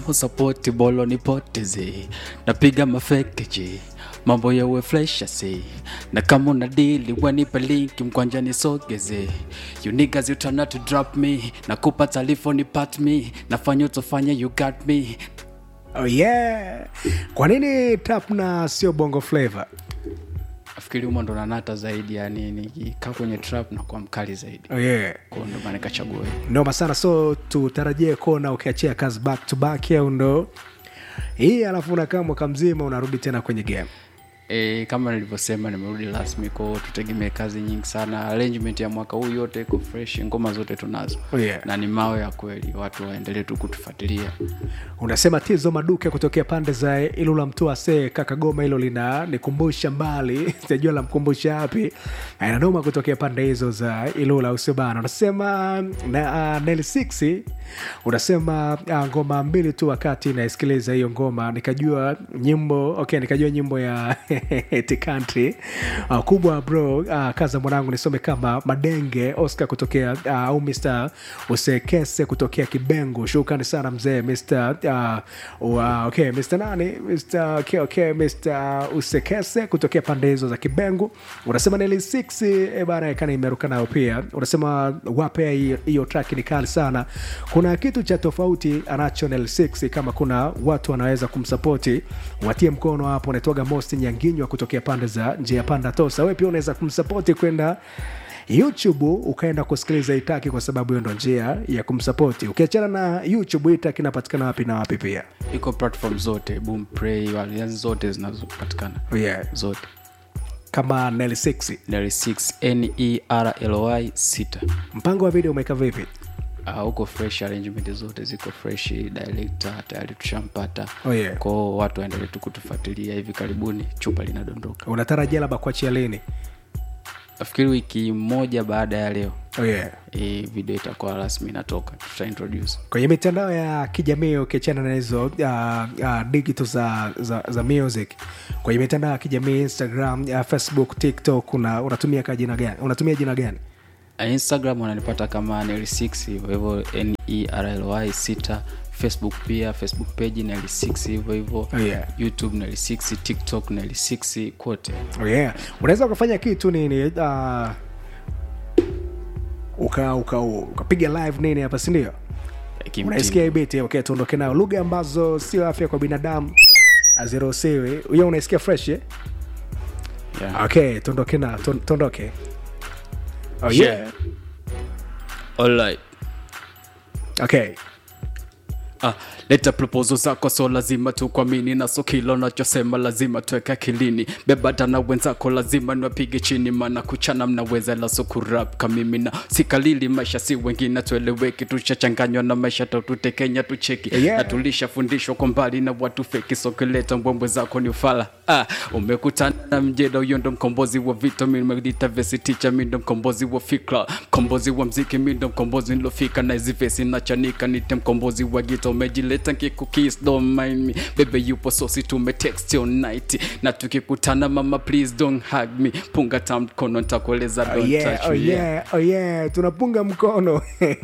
sapoti bolo nipoteze napiga mafekeji mambo yawe fresh asi na kama una dili wanipe linki mkwanja nisogeze you niggas you try not to drop me nakupa taarifa ni pat me nafanya utofanya you got me oh yeah kwa nini tap na sio bongo flavor nafikiri humo ndo nanata zaidi yani nikikaa kwenye trap na kuwa mkali zaidi oh yeah kwao ndo maana nikachagua hiyo. noma sana so tutarajie kuona ukiachia kazi back to back au ndo hii alafu unakaa mwaka mzima unarudi tena kwenye game E, kama nilivyosema nimerudi rasmi kwao tutegemee kazi nyingi sana arrangement ya mwaka huu yote iko fresh ngoma zote tunazo Oh, yeah. na ni mawe ya kweli watu waendelee tu kutufuatilia unasema tizo maduke kutokea pande za ilula mtuase kakagoma hilo lina nikumbusha mbali sijajua lamkumbusha wapi inanoma kutokea pande hizo za ilula usibana unasema na, uh, nel 6 unasema uh, ngoma mbili tu wakati naisikiliza hiyo ngoma nikajua nyimbo okay nikajua nyimbo ya the country uh, kubwa bro uh, kaza mwanangu nisome kama madenge oscar kutokea uh, au mr usekese kutokea kibengo shukrani sana mzee mr uh, uh, okay mr nani mr okay, okay, mr usekese kutokea pande hizo za kibengo unasema neli 6 bana kana imeruka nayo pia unasema wape hiyo- hiyo track ni kali sana kuna kitu cha tofauti anacho nel 6 kama kuna watu wanaweza kumsapoti watie mkono hapo unaitwaga most nyanginywa kutokea pande za njia panda tosa we pia unaweza kumsapoti kwenda youtube ukaenda kusikiliza itaki kwa sababu hiyo ndo njia ya kumsapoti ukiachana na youtube itaki inapatikana wapi na wapi pia iko platform zote boom play walianzi zote zinazopatikana yeah. zote kama nel 6 Neri 6 nerly 6 mpango wa video umeweka vipi Ah, huko fresh arrangement zote ziko fresh director tayari tushampata Oh, yeah. kwao watu waendelee tu kutufuatilia hivi karibuni chupa linadondoka unatarajia labda kuachia lini nafikiri wiki moja baada ya leo oh, yeah. hii video itakuwa rasmi inatoka tuta introduce kwenye mitandao ya kijamii ukiachana na hizo uh, uh, digital za, za, za music kwenye mitandao ya kijamii instagram uh, facebook tiktok una, unatumia ka jina gani unatumia jina gani Uh, instagram wananipata kama neli 6 hivyo hivyo nerly 6 facebook pia facebook page neli 6 hivyo hivyo Oh, yeah. youtube neli 6 tiktok neli 6 kote oh, yeah. unaweza ukafanya kitu nini uh, uka uka ukapiga live nini hapa sindio Kimtindo. unaisikia hii biti okay tuondoke nayo lugha ambazo sio afya kwa binadamu haziruhusiwi hiyo unaisikia fresh eh? yeah. okay tuondoke na tuon- tuondoke oh, yeah. Yeah. Alright. okay Ah, leta proposal zako so lazima tukwamini na so kila unachosema lazima tuweke akilini bebata na wenzako lazima niwapige chini mana kuchana mnaweza la so kurap kamimi na sikalili maisha si wengine tueleweki tushachanganywa na maisha tatutekenya tucheki Yeah. na tulishafundishwa kwa mbali na watu feki sokileta mbwembwe zako ni ufala ah, umekutana na mjeda huyo ndo mkombozi wa vita mimelita vesi ticha mi ndo mkombozi wa fikra mkombozi wa mziki mi ndo mkombozi nilofika na hizi vesi nachanika nite mkombozi wa gita umejileta nkikukis don't mind me bebe yupo sosi tumetext all night na tukikutana mama please don't hug me punga ta mkono ntakueleza Oh don't yeah, touch oh me yeah, oh yeah. tunapunga mkono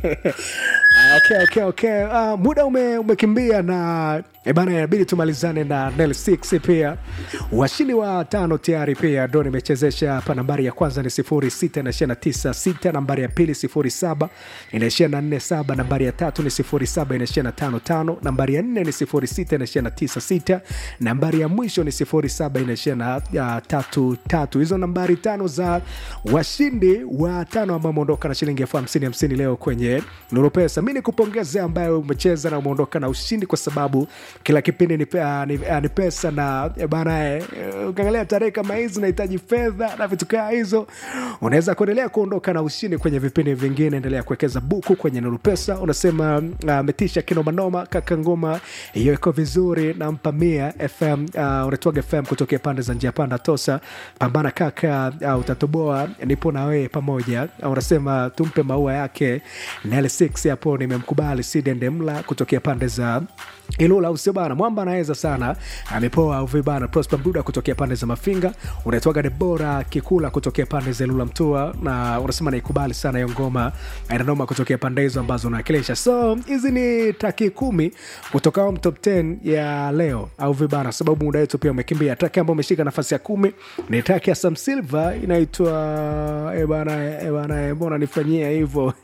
Ah, okay, okay, okay. Uh, muda ume, umekimbia na eh, bana inabidi tumalizane na nel 6 pia washindi wa tano tayari pia ndo nimechezesha hapa nambari ya kwanza ni 06 inaishia na 96 nambari ya pili 07 inaishia na 47 nambari ya tatu ni 07 inaishia na 55 nambari ya nne ni 06 inaishia na 96 nambari ya mwisho ni 07 inaishia na uh, tatu tatu hizo nambari tano za washindi wa tano ambao umeondoka na shilingi elfu hamsini hamsini leo kwenye nuru pesa mi nikupongeze ambaye umecheza na umeondoka na ushindi kwa sababu kila kipindi ni, pe- ah, ni, ah, ni pesa na eh, bana eh, ukiangalia tarehe kama hizi unahitaji fedha na vitu kaa hizo unaweza kuendelea kuondoka na ushindi kwenye vipindi vingine endelea kuwekeza buku kwenye nuru pesa unasema ametisha uh, kinomanoma kaka ngoma hiyo iko vizuri nampa mia fm uh, unatoaga fm kutokea pande za njia panda tosa pambana kaka uh, utatoboa nipo na wewe pamoja uh, unasema tumpe maua yake nl6 hapo nimemkubali sidendemla kutokea pande za Ilula usio bana, mwamba anaweza sana, amepoa uvi bana. Prosper Mduda kutokea pande za Mafinga, unaitwaga Debora Kikula kutokea pande za Ilula Mtua, na unasema naikubali sana hiyo ngoma inanoma kutokea pande hizo ambazo unawakilisha. So hizi ni taki kumi kutoka home top 10 ya leo au vibana, sababu muda wetu pia umekimbia. Taki ambayo umeshika nafasi ya kumi ni taki ya Sam Silva inaitwa eh bana, eh bana, eh, mbona nifanyia hivyo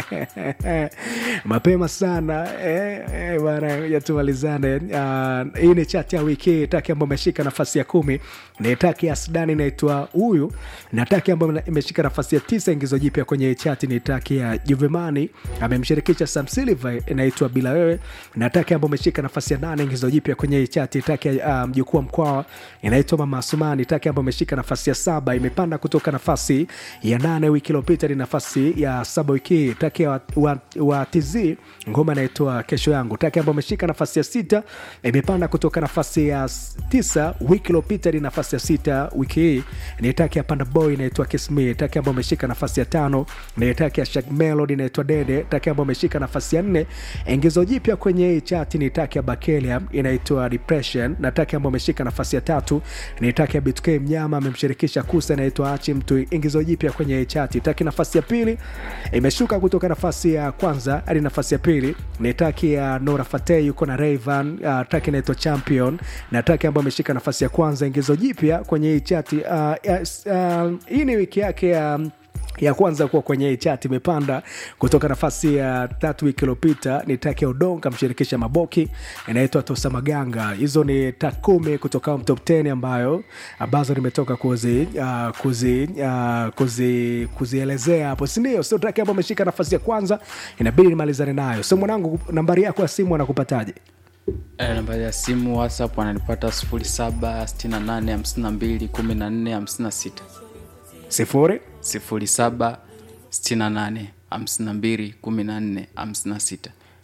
mapema sana eh, eh, bana ya tumalizane. Uh, hii ni chati ya wiki hii. Taki ambayo imeshika nafasi ya kumi ni taki ya Sudani inaitwa huyu, na taki ambayo imeshika nafasi ya tisa ingizo jipya kwenye hii chati ni taki ya Juvemani amemshirikisha Sam Silva inaitwa bila wewe, na taki ambayo imeshika nafasi ya nane ingizo jipya kwenye hii chati taki ya mjukuu um, wa Mkwawa inaitwa Mama Asumani. Taki ambayo imeshika nafasi ya saba imepanda kutoka nafasi ya nane wiki iliyopita ni nafasi ya saba wiki hii. Taki ya wa, wa, wa TZ ngoma inaitwa kesho yangu. Taki ambayo imeshika nafasi ya sita imepanda kutoka nafasi ya tisa wiki iliyopita ni nafasi ya sita wiki hii ni taki ya Panda Boy inaitwa Kiss Me. Taki ambayo imeshika nafasi ya tano ni taki ya Shak Melody inaitwa Dede. Taki ambayo imeshika nafasi ya nne ingizo jipya kwenye hii chati ni taki ya Bakelia inaitwa Depression, na taki ambayo imeshika nafasi ya tatu ni taki ya BTK Mnyama amemshirikisha Kusa inaitwa Achi Mtu, ingizo jipya kwenye hii chati. Taki nafasi ya pili imeshuka kutoka nafasi ya kwanza hadi nafasi ya pili ni taki ya Nora Fateh yuko na Rayvan. Uh, taki inaitwa Champion na taki ambayo imeshika nafasi ya kwanza ingizo jipya kwenye hii chati. Uh, yes, uh, hii ni wiki yake ya um, ya kwanza kuwa kwenye hii chati imepanda kutoka nafasi ya tatu wiki iliyopita. Ni taki ya Udongo amshirikisha Maboki inaitwa Tosa Maganga. Hizo ni tak kumi kutoka top 10 ambayo ambazo nimetoka kuzi, uh, kuzi, uh, kuzi, kuzielezea hapo, sindio? Sio taki ambayo ameshika nafasi ya kwanza, inabidi nimalizane nayo. So mwanangu, nambari yako ya simu anakupataje? Eh, nambari ya simu WhatsApp wananipata 0768521456 sifuri 0768521456.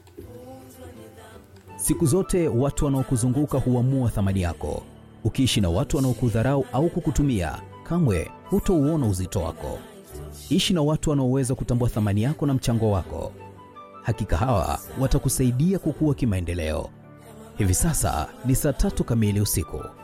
Siku zote watu wanaokuzunguka huamua thamani yako. Ukiishi na watu wanaokudharau au kukutumia, kamwe hutouona uzito wako. Ishi na watu wanaoweza kutambua thamani yako na mchango wako. Hakika hawa watakusaidia kukua kimaendeleo. Hivi sasa ni saa tatu kamili usiku.